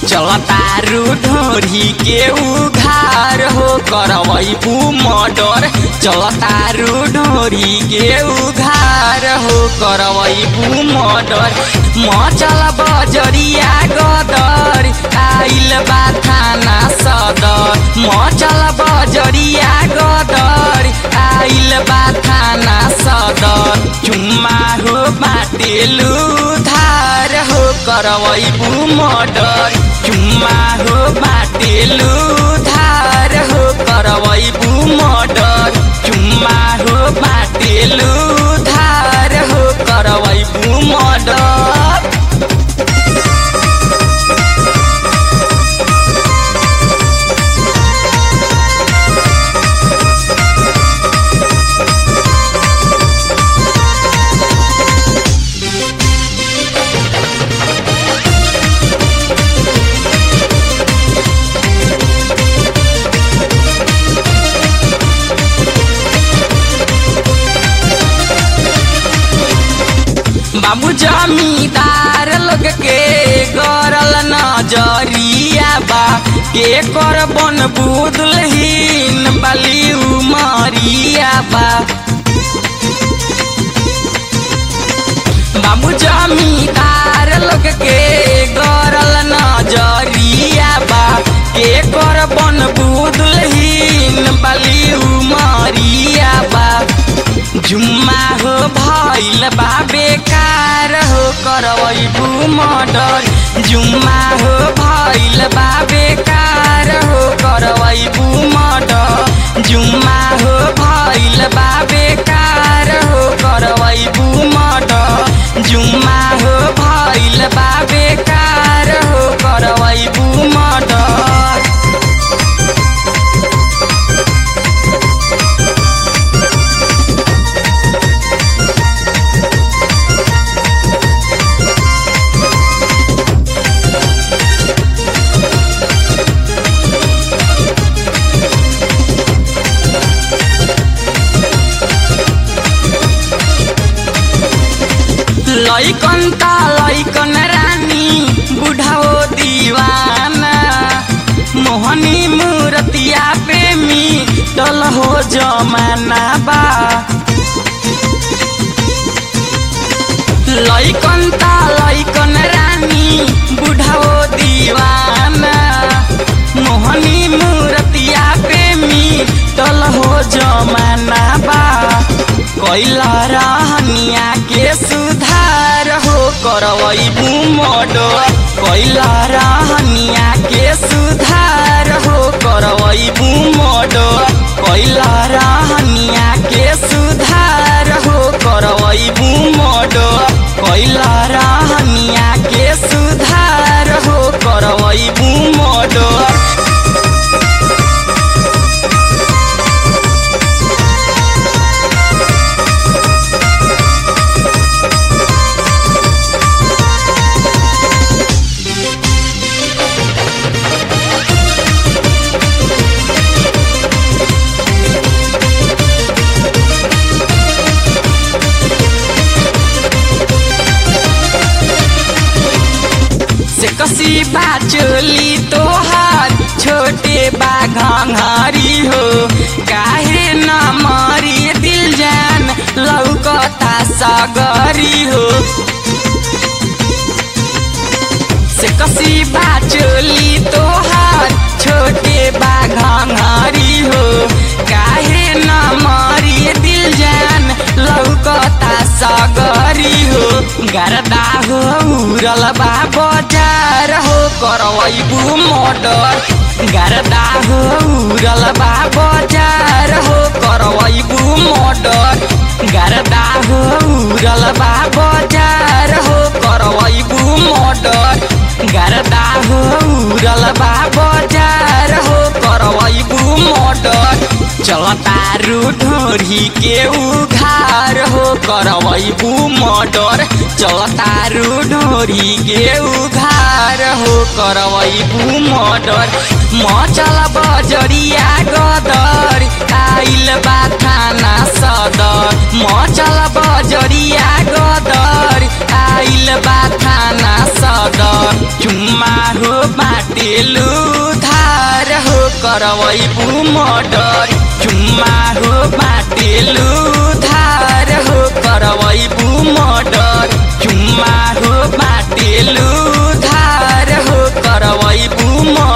चलतारू ढोरी के उघार हो करवैबू मर्डर चलतारू ढोरी के उघार हो करवैबू मर्डर मचल बजरिया गदर आइल बा थाना सदर मचल बजरिया गदर आइल बा थाना सदर चुम्मा हो बाटेलु धार हो करवैबू मर्डर चुम्मा हो बाटेलु धार हो करवैबू मर्डर चुम्मा हो बाटेलु धार हो करवैबू मर्डर बाबू जमींदार लोग के गरल नजरिया बा के कर बन बुदलहीन बली उमरिया बा बाबू जमींदार लोग के गरल नजरिया बा के कर बन बुदलहीन बली उमरिया बा जुम्मा हो भइल बा बेकार हो करवैबू मर्डर जुम्मा हो भइल बा बेकार हो करवैबू मर्डर जुम्मा हो भइल बा बेकार हो करवैबू मर्डर जुम्मा हो भइल बा बेकार हो करवैबू मर्डर लैकन त लैकन रानी बुढाओ दीवाना मोहनी मूर्तिया प्रेमी टल हो जमाना बा लैकन त लैकन रानी बुढाओ दीवाना मोहनी मूर्तिया प्रेमी टल हो जमाना बा कैला रहनिया के सुधार हो करवैबू मर्डर कैला रहनिया के सुधार हो करवैबू मर्डर कैला रहनिया के सुधार हो करवैबू मर्डर कैला रहनिया के सुधार हो करवैबू मर्डर से कसी बा चोली तोहार छोटे बा घंघरी हो काहे न मरी दिल जान लौकता सगरी हो से कसी बा चोली तोहार छोटे बा घंघरी हो काहे न मरी दिल जान लौकता सगरी हो गरदा हो उरल बा बजार हो करवैबू मर्डर गरदा हो उरल बा बजार हो करवैबू मर्डर गरदा हो उरल बा बजार हो करवैबू मर्डर गरदा हो उरल बा बजार हो करवैबू मर्डर चलतारू ढोरी के उघार हो करवैबू मर्डर चलतारू ढोरी के उघार हो करवैबू मर्डर मचल बजरिया गदर आइल बा थाना सदर मचल बजरिया गदर आइल बा थाना सदर चुम्मा हो बाट करवैबू मर्डर चुम्मा हो बाटेलु धार हो करवैबू मर्डर चुम्मा हो बाटेलु धार हो करवैबू मर्डर